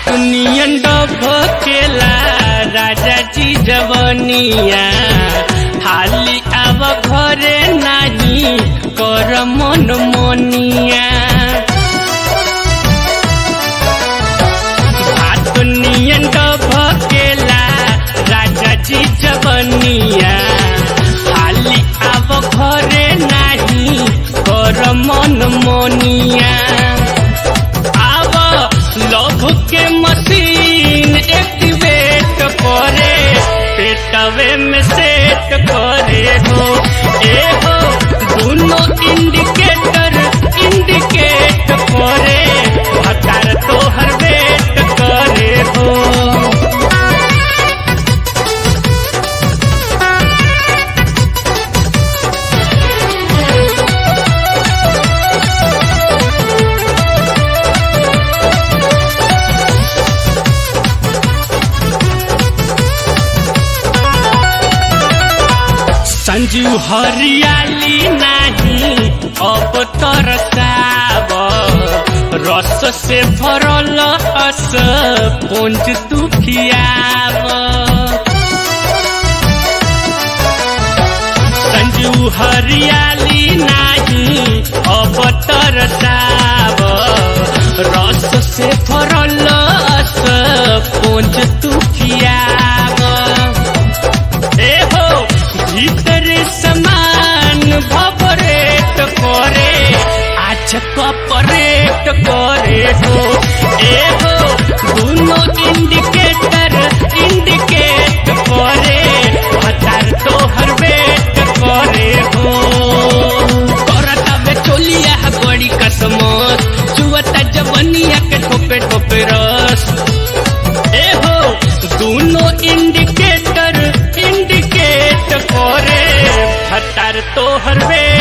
नियन डबकेला राजा जी जवनिया हाली आव घरे नाही कर मन मोनिया हाथ नियन डबकेला राजा जी जवनिया हाली आव घरे नाही कर मन मोनिया आव लव के मशीन एक्टिवेट करे पेटवे में सेट करे हो ए हो दोनों इंडिकेटर इंडिकेट करे हकार तोहर वेट करे हो संजू हरियाली नाही अब तरसाब रस से भरल हस पुंज तू खियाब संजू हरियाली नाही अब तरसाब रस से भरल हस पुंज तू खियाब ए हो भीतर समान भपरेट करे आज कपरेट करे हो ए हो दोनों इंडिकेटर इंडिकेट करे हतार तोहर वेट करे हो करता बे चोलिया बड़ी कसमत चुवता जवनिया के ठोपे ठोपे रस ए हो दोनों इंडिकेटर इंडिकेट करे हतार तोहर वे